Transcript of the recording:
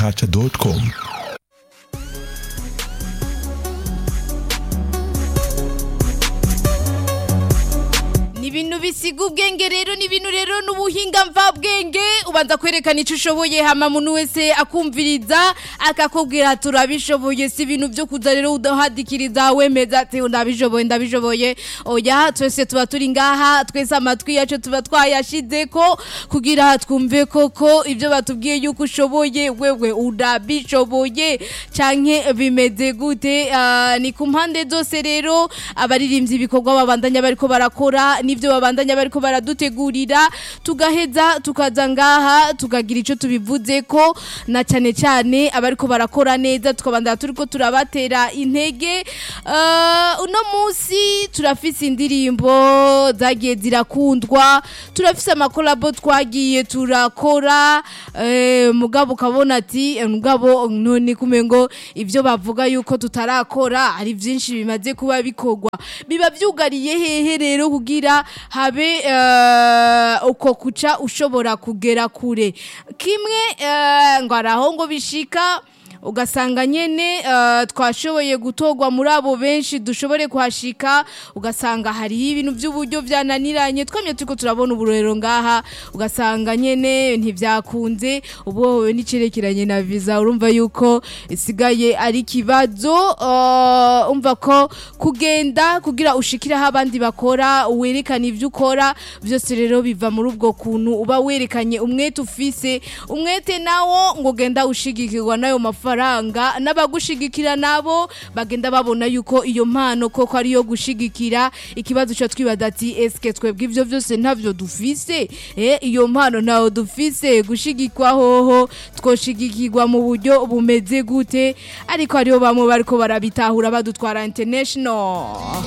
www.isanganiro.com ni ibintu bisiga ubwenge rero ni ibintu rero n'ubuhinga mvabwenge ubanza kwerekana icyo ushoboye hama umuntu wese akumviriza akakubwira turabishoboye si ibintu byo kuza rero udahadikiriza wemeza ati ndabishoboye ndabishoboye oya twese tuba turi ngaha twese amatwi yacu tuba twayashize ko kugira twumve koko ibyo batubwiye yuko ushoboye wewe urabishoboye canke bimeze gute Ah, ni ku mpande zose rero abaririmbyi ibikorwa babandanya bariko barakora n'ivyo babandanya bariko baradutegurira tugaheza tukaza ngaha tukagira ico tubivuze ko na cane cane abariko barakora neza tukabandanya turiko turabatera intege Ah, uno musi turafise indirimbo zagiye zirakundwa turafise amakolabo twagiye turakora eh, mugabo ukabona ati eh, mugabo none kumengo ivyo bavuga yuko tutarakora hari vyinshi bimaze kuba bikorwa biba vyugariye hehe rero kugira habe eh, uko kuca ushobora kugera kure kimwe eh, ngo araho ngo bishika ugasanga nyene eh, twashoboye gutorwa muri abo benshi dushobore kuhashika ugasanga hariho ibintu by'uburyo byananiranye twamye turiko turabona uburorero ngaha ugasanga nyene ntibyakunze ubu wowe n'icerekeranye na visa urumva yuko isigaye ari ikibazo eh, umva ko kugenda kugira ushikire aho abandi bakora werekana ibyo ukora byose rero biva muri ubwo kuntu uba werekanye umwete ufise umwete nawo ngo genda ushigikirwa n'ayo mafaranga n'abagushigikira nabo bagenda babona yuko iyo mpano koko ariyo gushigikira ikibazo cyo twibaza ati eske twebwe ibyo byose ntavyo dufise eh iyo mpano ntaho dufise gushigikwa hoho twoshigikirwa mu buryo bumeze gute ariko hariho bamwe bariko barabitahura badutwara international